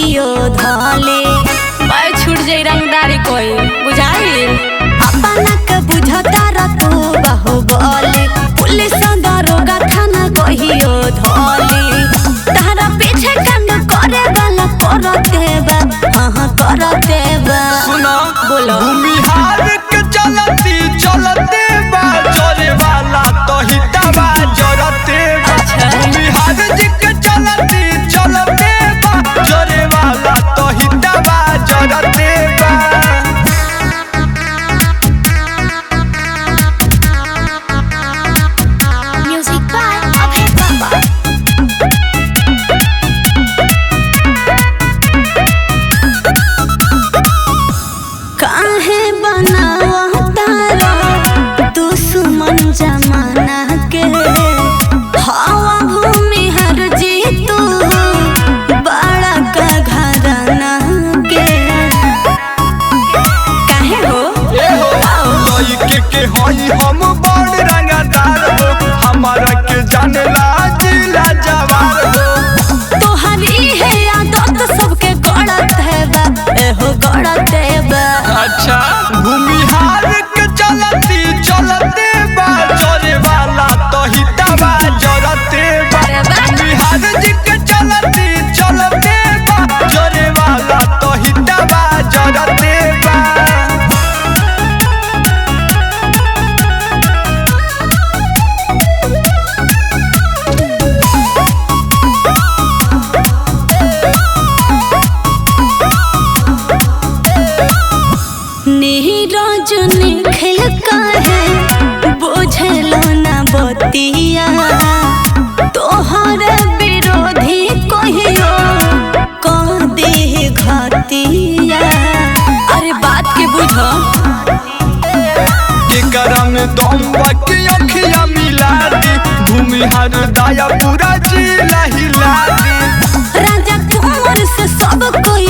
कहियो धले पाए छूट जाई रंगदारी कोई बुझाई अपना के बुझता र तू बाहुबली पुलिस दरोगा थाना कहियो धले तारा पीछे कांड करे वाला करते बा हाँ करते बा सुना बोलो। भूमिहार के चलती चलते बा जोरे वाला तो हितवा जरते बा अच्छा। भूमिहार जी के चलती चलते बा जोरे वाला तो हितवा जरते बा म्यूजिक बाय अभय बाबा काहे बनावा तारा दुश्मन जमाना के हवा भूमि हर जी तू बड़ा का घराना के काहे हो ए हो लइके के हई हम बड़ रंगदार हो हमारा के जानला जिला जवार हो तोहरी है आदत सबके गड़त है बा एहो गड़त है बा अच्छा भूमिहार के चलती चलते बा जोरे वाला तो हितवा जरते बा अरे वाह। भूमिहार जी के चलती चलते बा जोरे वाला तो हितवा जरते बा नीरज निखिल काहे बुझलो ना बतिया तोहर विरोधी कहियो कह दे घतिया अरे बात के बुझो के करम दम बाकी अखिया मिला दी भूमिहार दाया पूरा जिला हिला दी राजा कुंवर से सब कोई